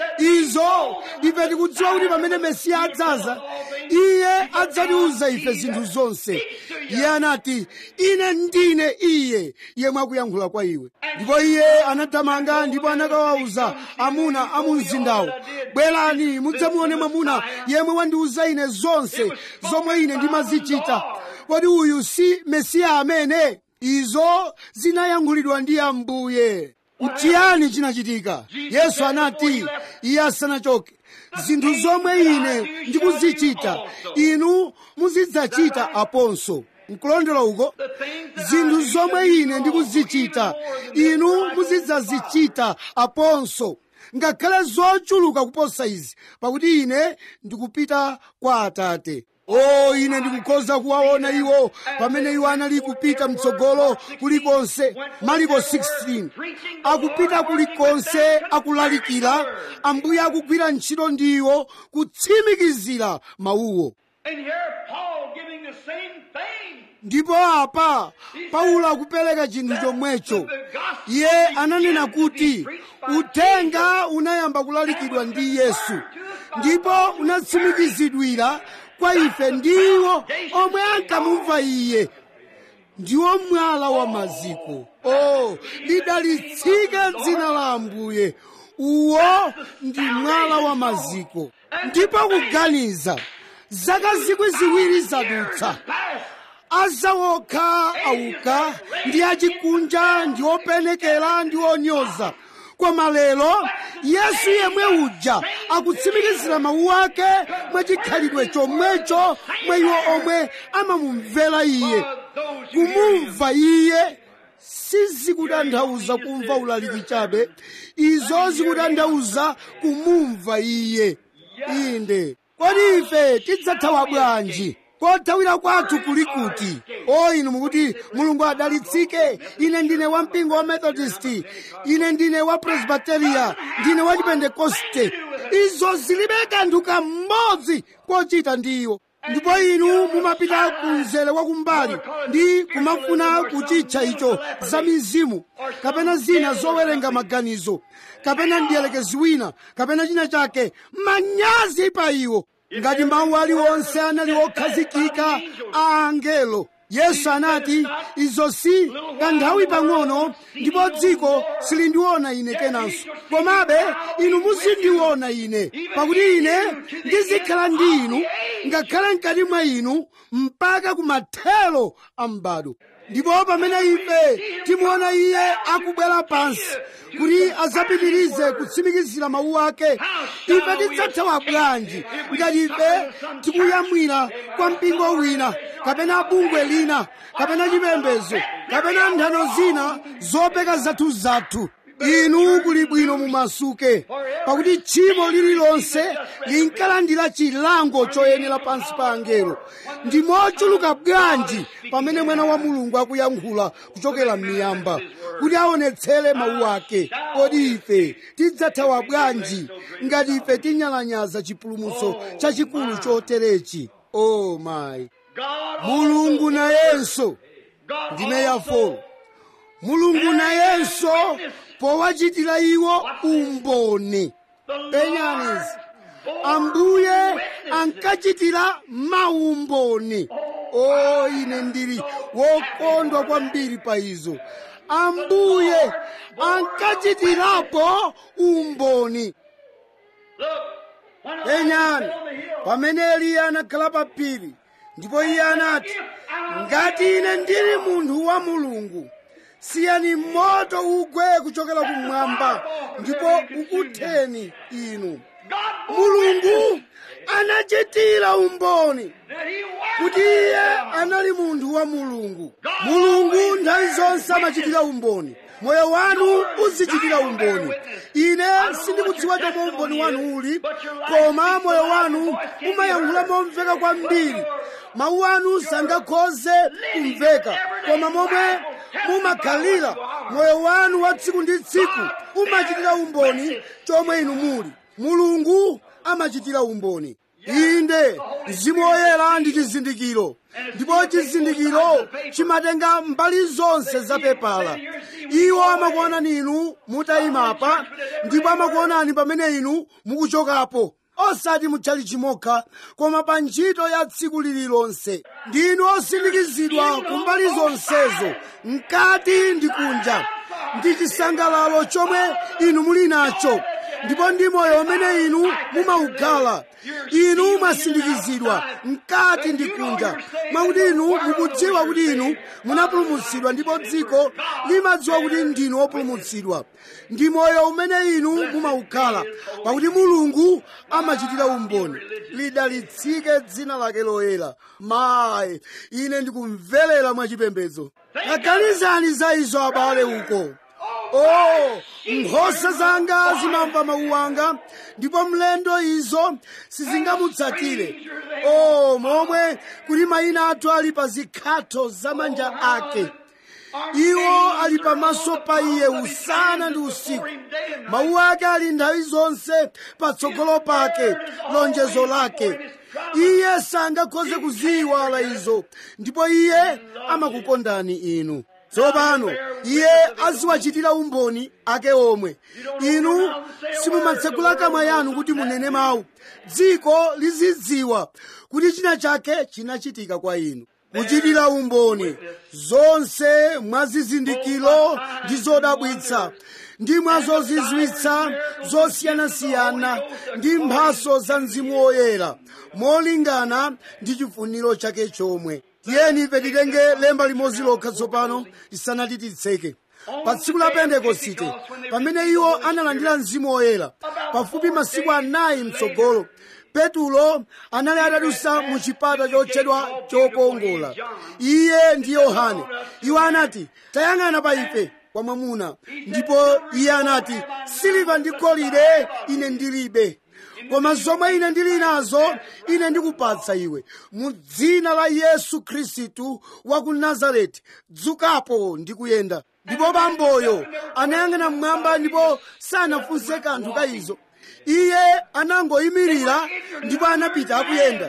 izo ife tikudziwa kuti pamene mesiya adzaza iye adzatiuza ife zinthu zonse iye anati ine ndine iye yemwe akuyankhula kwa iwe ndipo iye anathamanga ndipo anakawawuza amuna a mu mzindawo bwerani mudzamuone mwamuna yemwe wandiuza ine zonse zomwe ine ndimazichita kodi uyu si mesiya amene izo zinayankhulidwa ndi ambuye mchiyani chinachitika yesu anati iye asanachoke zinthu zomwe ine ndikuzichita inu muzidzachita aponso nkulondola uko zinthu zomwe ine ndikuzichita inu muzidzazichita aponso ngakhale zochuluka kuposa izi pakuti ine ndikupita kwa atate o ine ndikukhoza kuwaona iwo pamene iwo anali kupita mtsogolo kulikonse mariko 16 akupita kulikonse akulalikira ambuye akugwira ntchito ndiwo kutsimikizira mawuwo And here Paul giving the same thing. ndipo apa paulo akupereka chinthu chomwecho iye ananena kuti uthenga unayamba kulalikidwa ndi yesu ndipo unatsimikizidwira kwa ife ndiwo omwe ankamumva iye ndiwo mwala wa maziko o lidalitsike dzina la ambuye uwo ndi mwala wa maziko ndipo kuganiza zaka zikwi ziwiri zadutsa azawokha auka ndi achikunja ndi openekera ndi onyoza koma lero yesu yemwe uja akutsimikizira mawu ake mwachikhalidwe chomwecho mwa iwo omwe amamumvera iye kumumva iye sizikutanthauza kumva ulaliki chabe izo zikutanthauza kumumva iye inde kodi ife tidzathawa bwanji kothawira kwathu kuli kuti o inu mukuti mulungu adalitsike ine ndine wa mpingo wa methodist ine ndine wa presbyteria ndine wa chipentekoste izo zilibe kanthu kamodzi kochita ndiyo ndipo inu mumapita kumzere wakumbali ndi kumafuna kuchitcha icho za mizimu kapena zina zowerenga maganizo kapena mdierekezi wina kapena china chake manyazi pa iwo ngati mawu aliwonse anali okhazikika a angelo yesu anati izo si kanthawi pang'ono ndipo dziko silindiona ine kenanso komabe inu muzindiona ine pakuti ine ndizikhala ndi inu ngakhale mkati mwa inu mpaka kumathero a m'bado ndipo pamene ife timuona iye akubwera pansi kuti azapitirize kutsimikizira mawu ake ife tidzathawa bwanji ngati ife tikuyamwira kwa mpingo wina kapena bungwe lina kapena chipembedzo kapena nthano zina zopeka zathu-zathu inu kuli bwino mumasuke pakuti tchimo lililonse linkalandira chilango choyenera pansi pa angelo ndi mochuluka bwanji pamene mwana wa mulungu akuyankhula kuchokera m'miyamba kuti aonetsere mawu ake kodi ife tidzathawa bwanji ngati ife tinyalanyaza chipulumutso chachikulu choterechi o mayi mulungu nayenso ndime yafolo mulungu nayenso powachitira iwo umboni penyanizi ambuye ankachitira maumboni o ine ndili wokondwa kwambiri pa izo ambuye ankachitirapo umboni penyani pamene eliya anakhala pa phiri ndipo iye anati ngati ine ndili munthu wa mulungu siyani moto ugwe kuchokera kumwamba ndipo ukutheni inu mulungu anachitira umboni kuti iye anali munthu wa mulungu mulungu nthawi zonse amachitira umboni moyo wanu uzichitira umboni ine sindikudziwa chomwe umboni wanu uli koma moyo wanu umayankhula momveka kwambiri mawu anu sangakhoze kumveka koma momwe mumakhalira moyo wanu wa tsiku ndi tsiku umachitira umboni chomwe inu muli mulungu amachitira umboni inde mzimu woyera ndi chizindikiro ndipo chizindikiro chimatenga mbali zonse za pepala iwo amakuonani inu mutayimapa ndipo amakuonani pamene inu mukuchokapo osati mutchali chimokha koma pa ntchito ya tsiku lililonse ndinu osindikizidwa ku mbali zonsezo mkati ndi kunja ndi chisangalalo chomwe inu muli nacho ndipo ndi moyo umene inu mumaukhala inu mwasindikizidwa mkati ndi kunja mwakuti inu mukudziwa kuti inu munapulumutsidwa ndipo dziko limadziwa kuti ndinu opulumutsidwa ndi moyo umene inu mumaukhala pakuti mulungu amachitira umboni lidalitsike dzina lake loyera mayi ine ndikumverera mwachipembedzo aganizani za izo abale uko oh nkhosa zanga zimamva mawu anga ndipo mlendo izo sizingamutsatire oh momwe kuti mayina athu ali pa zikhatho za manja ake iwo ali pamaso pa iye usana ndi usiku mawu ake ali nthawi zonse patsogolo pake lonjezo lake iye sangakhoze kuziyiwala izo ndipo iye amakukondani inu tsopano iye aziwachitira umboni ake omwe inu simumatsegula kamwa yanu kuti munene mawu dziko lizidziwa kuti china chake chinachitika kwa inu kuchitira umboni zonse mwazizindikiro ndi zodabwitsa ndi mwazozizwitsa zosiyanasiyana ndi mphaso za mzimu woyera molingana ndi chifuniro chake chomwe tiyeni ife titenge lemba limodzi lokha tsopano tisanati titseke pa tsiku la pentekosite pamene iwo analandira mzimu woyera pafupi masiku anayi mtsogolo petulo anali atadusa mu chipata chotchedwa chokongola iye ndi yohane iwo anati tayang'ana pa ife kwa mwamuna ndipo iye anati siliva ndi golide ine ndilibe koma zomwe ine ndili nazo ine ndikupatsa iwe mu dzina la yesu khristu wa ku nazareti dzukapo ndi kuyenda ndipo bamboyo anayang'ana mmwamba ndipo sanafunse kanthu ka izo iye anangoyimirira ndipo anapita akuyenda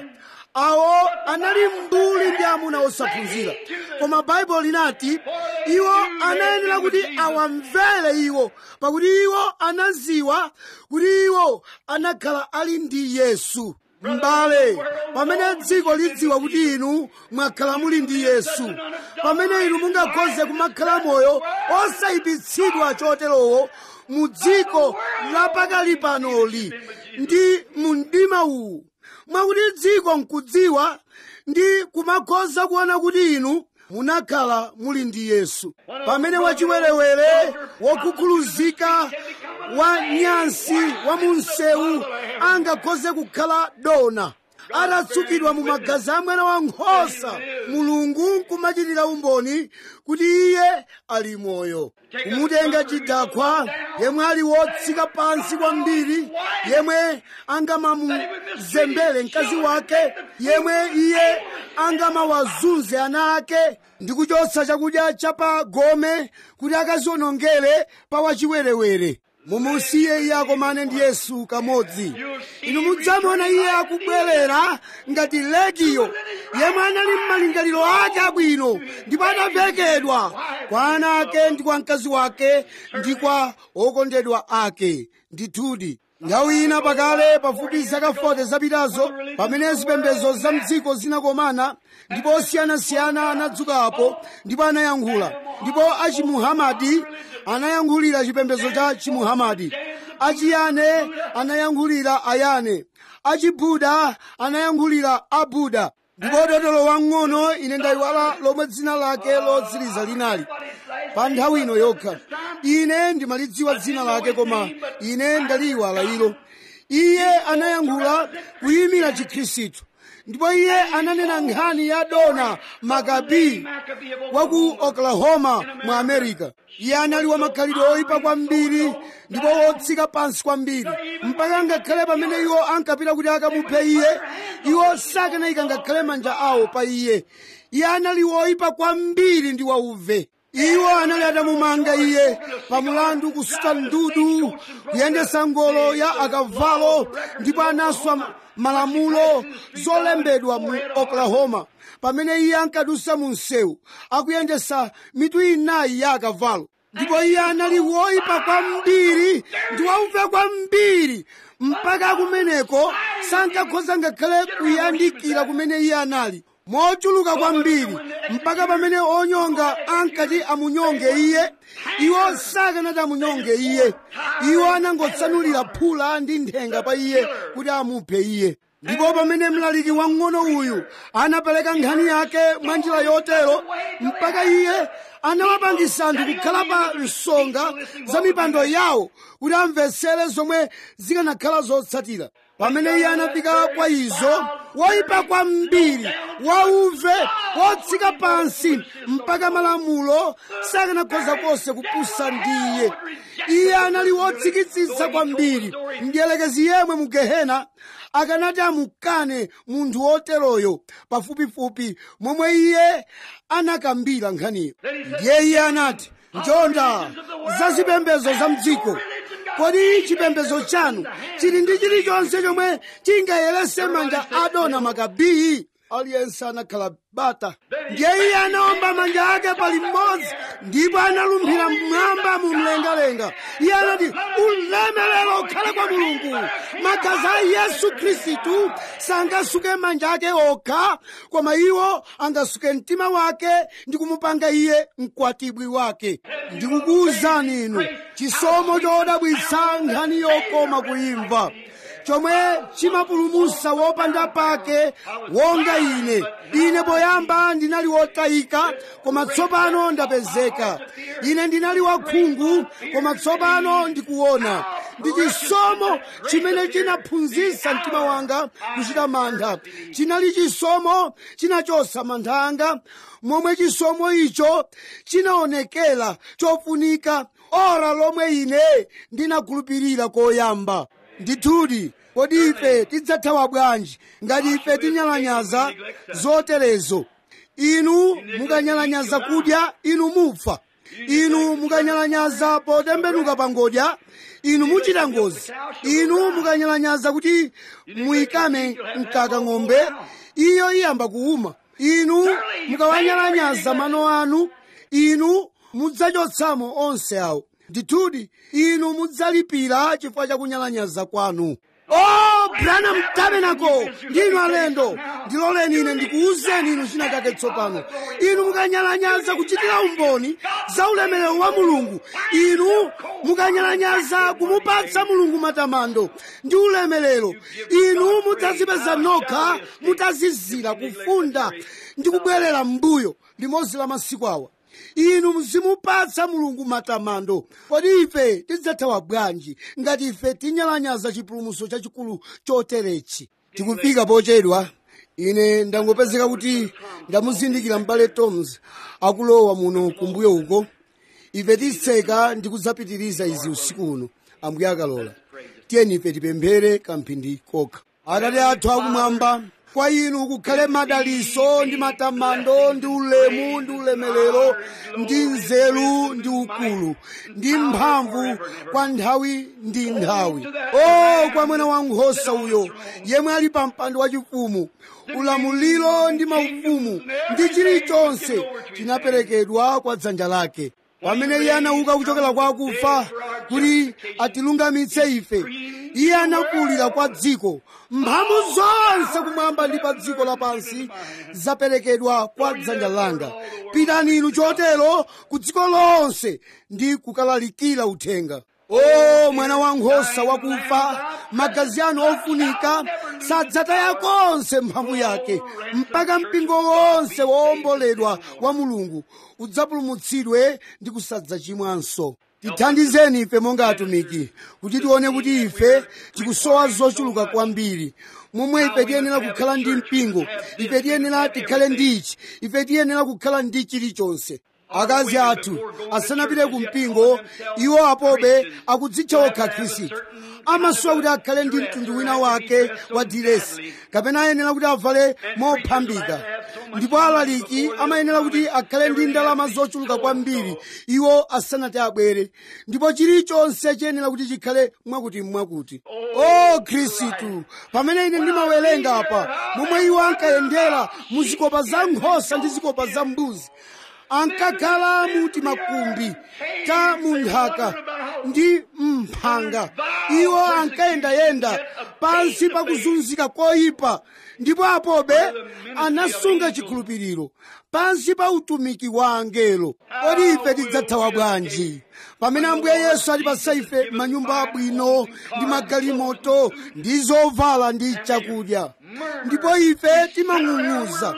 awo anali mbuli ndi amuna osaphunzira koma baibulo linati iwo anayenera kuti awamvere iwo pakuti iwo anaziwa kuti iwo anakhala ali ndi yesu m'bale pamene dziko lidziwa kuti inu mwakhala muli ndi yesu pamene inu mungakhoze kumakhala moyo osayipitsidwa choterowo mu dziko lapakali panoli ndi mu mdima uwu mwakuti dziko nkudziwa ndi kumakhoza kuona kuti inu munakhala muli ndi yesu pamene wachiwerewere wokhukhuluzika wa nyansi wa munsewu angakhoze kukhala dona atatsukidwa mu magazi a mwana wa nkhosa mulungu nkumachitira umboni kuti iye ali moyo kumutenga chidakwa yemwe ali wotsika pansi kwambiri yemwe angamamuzembere mkazi wake yemwe iye angamawazunze ana ake ndi kuchotsa chakudya chapa gome kuti akazionongere pa wachiwerewere mumusiye iye akomane ndi yesu kamodzi inu mudzamuona iye akubwerera ngati legiyo yemwe anali m'malingaliro ake abwino ndipo anavekedwa kwa ana ake ndi kwa mkazi wake ndi kwa okondedwa ake ndithudi nthawi ina pakale pafupi zaka 40 zapitazo pamene zipembedzo za mdziko zinakomana ndipo osiyanasiyana anadzukapo ndipo anayankhula ndipo achimuhamadi anayankhulira chipembedzo cha chimuhamadi achiyane anayankhulira ayane achibuda anayankhulira abuda ndipo dotolo wang'ono ine ndayiwala lomwe dzina lake lotsiriza linali pa nthawi ino yokha ine ndimalidziwa dzina lake koma ine ndaliyiwala ilo iye anayankhula kuyimira chikhristu ndipo iye ananena nkhani ya dona makabi wa ku oklahoma mu america iye anali wamakhalidwe oyipa kwambiri ndipo wotsika pansi kwambiri mpaka ngakhale pamene iwo ankapita kuti akamuphe iye iwo sakanayika ngakhale manja awo pa iye iye anali woyipa kwambiri ndi wauve iwo anali atamumanga iye pamulandu kusuta ndudu kuyendesa ngolo ya akavalo ndipo anaswa malamulo zolembedwa mu oklahoma pamene iye ankadusa mu msewu akuyendesa mitu inayi ya akavalo ndipo iye anali woyipa kwambiri ndi wauve kwambiri mpaka kumeneko sankakhoza ngakhale kuyandikira kumene iye anali mochuluka kwambiri mpaka pamene onyonga ankati amunyonge iye iwo sakanati amunyonge iye iwo anangotsanulira phula ndi nthenga pa iye kuti amuphe iye ndipo pamene mlaliki wang'ono uyu anapereka nkhani yake mwa njira yotero mpaka iye anawapangisa anthu kukhala pa nsonga za mipando yawo kuti amvetsere zomwe zikanakhala zotsatira pamene iye anafika kwa izo woyipa kwambiri wauve wotsika pansi mpaka malamulo sakanakhoza konse kupusa ndi iye iye anali wotsikitsitsa kwambiri mdiyelekezi yemwe mu gehena akanati amukane munthu woteroyo pafupifupi momwe iye anakambira nkhaniyo ndiye iye anati njonda za zipembedzo za mdziko kodi chipembedzo chanu chili ndi chilichonse chomwe chingayerese manja adona makabii aliyense anakhala bata ndiye iye anaomba manja ake pali mmodzi ndipo analumphira mmwamba mu mlengalenga iye anati ulemerero ukhale kwa mulungu magazi a yesu khristu sangasuke manja ake okha koma iwo angasuke mtima wake ndi kumupanga iye mkwatibwi wake ndikukuwuzani inu chisomo chodabwitsa nkhani yokoma kuimva chomwe chimapulumutsa wopanda pake wonga ine ine poyamba ndinali wotayika koma tsopano ndapezeka ine ndinali wakhungu koma tsopano ndikuona ndi chisomo chimene chinaphunzitsa mtima wanga kuchita mantha chinali chisomo chinachotsa mantha anga momwe chisomo icho chinaonekera chofunika ora lomwe ine ndinakhulupirira koyamba ndithudi kodi ife tidzathawa bwanji ngati ife tinyalanyaza zoterezo inu mukanyalanyaza kudya inu mufa inu mukanyalanyaza potembenuka pangodya inu muchita ngozi inu mukanyalanyaza kuti muyikame mkaka ng'ombe iyo iyamba kuuma inu mukawanyalanyaza mano anu inu mudzachotsamo onse awo ndithudi inu mudzalipira chifukwa cha kunyalanyaza kwanu o branham tabernacle ndinu alendo ndiloleni ine ndikuwuzeni inu china chake tsopano inu mukanyalanyaza kuchitira umboni za ulemerero wa mulungu inu mukanyalanyaza kumupatsa mulungu matamando ndi ulemerero inu mudzazipeza nokha mutazizira kufunda ndi kubwerera m'mbuyo limodzi la masiku awa inu muzimupatsa mulungu matamando kodi ife tidzathawa bwanji ngati ife tinyalanyaza chipulumutso chachikulu choterechi tikufika pochedwa ine ndangopezeka kuti ndamuzindikira m'bale toms akulowa muno kumbuyo uko ife titseka ndi kudzapitiriza izi usiku uno ambuye akalola tiyeni ife tipemphere kamphindi kokha atate athu akumwamba kwa inu kukhale madaliso ndi matamando ndi ulemu ndi ulemerero ndi nzeru ndi ukulu ndi mphamvu kwa nthawi ndi nthawi o kwa mwana wa nkhosa uyo yemwe ali pa mpando wachifumu ulamuliro ndi maufumu ndi chilichonse chinaperekedwa kwa dzanja lake pamene iye anauka kuchokera kwa akufa kuti atilungamitse ife iye anakulira kwa dziko mphamvu zonse kumwamba ndi pa dziko lapansi zaperekedwa kwa dzanja langa pitani inu chotero ku dziko lonse ndi kukalalikira uthenga o mwana wa nkhosa wakufa magazi anu ofunika sadzataya konse mphamvu yake mpaka mpingo wonse woomboledwa wa mulungu udzapulumutsidwe ndi kusadzachimwanso tithandizeni ife monga atumiki kuti tione kuti ife tikusowa zochuluka kwambiri momwe ife tiyenera kukhala ndi mpingo ife tiyenera tikhale ndichi ife tiyenera kukhala ndi chilichonse akazi athu asanapite ku mpingo iwo apobe akudzitcha okha khristu amasowa kuti akhale ndi mtundu wina wake wa diresi kapena ayenera kuti avale mophambika ndipo alaliki amayenera kuti akhale ndi ndalama zochuluka kwambiri iwo asanati abwere ndipo chilichonse chiyenera kuti chikhale mwakuti mwakuti o khristu pamene ine ndimawerenga apa momwe iwo ankayendera mu zikopa za nkhosa ndi zikopa za mbuzi ankakhala muti makumbi ta munthaka ndi mphanga iwo ankayendayenda pansi pa kuzunzika koyipa ndipo apobe anasunga chikhulupiriro pansi pa utumiki wa angelo kodi ife tidzathawa bwanji pamene ambuye yesu atipatsa ife manyumba abwino ndi magalimoto ndi zovala ndi chakudya ndipo ife timang'ung'uza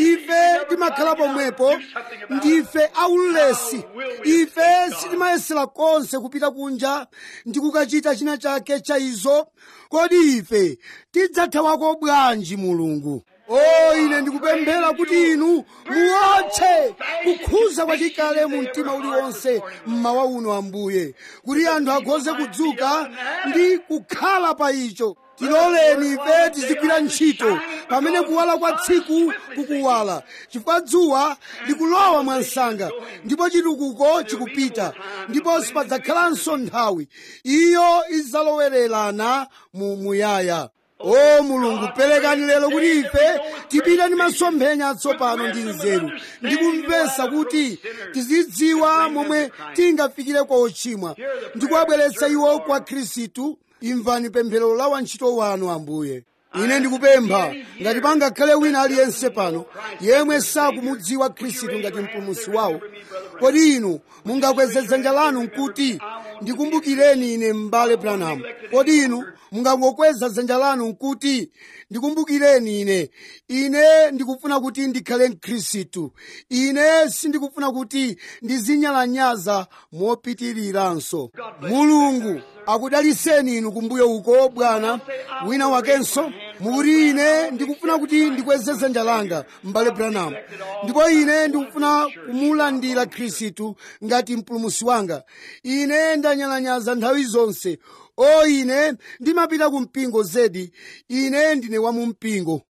ife timakhala pomwepo ndife aulesi ife sitimayesera konse kupita kunja ndi kukachita china chake cha izo kodi ife tidzathawako bwanji mulungu o ine ndikupemphera kuti inu muwotche kukhuza kwachikale mu mtima uliwonse mmawa uno ambuye kuti anthu akhoze kudzuka ndi kukhala pa icho tiloleni ife tizigwira ntchito pamene kuwala kwa tsiku kukuwala chifukwa dzuwa likulowa mwansanga ndipo chitukuko chikupita ndipo sipadzakhalanso nthawi iyo idzalowererana mu muyaya o mulungu perekani lero kuti ife tipite ndi masomphenya atsopano ndi nzeru ndi kumvetsa kuti tizidziwa momwe tingafikire kwa ochimwa ndi kuwabweretsa iwo kwa khristu imvani pemphero la wantchito wanu ambuye ine ndikupempha ngati pangakhale wina aliyense pano yemwe sakumudziwa khristu ngati mpulumutsi wawo kodi inu mungakweze dzanja lanu nkuti ndikumbukireni ine m'bale branham kodi inu mungangokweza dzanja lanu nkuti ndikumbukireni ine ine ndikufuna kuti ndikhale mkhristu ine sindikufuna kuti ndizinyalanyaza mopitiriranso mulungu akudaliseni inu kumbuyo uko bwana wina wakenso mukuti ine ndikufuna kuti ndikweze dzanja langa m'bale branham ndipo ine ndikufuna kumulandira khristu ngati mpulumusi wanga ine ndanyalanyaza nthawi zonse o ine ndimapita ku mpingo zedi ine ndine wa mu mpingo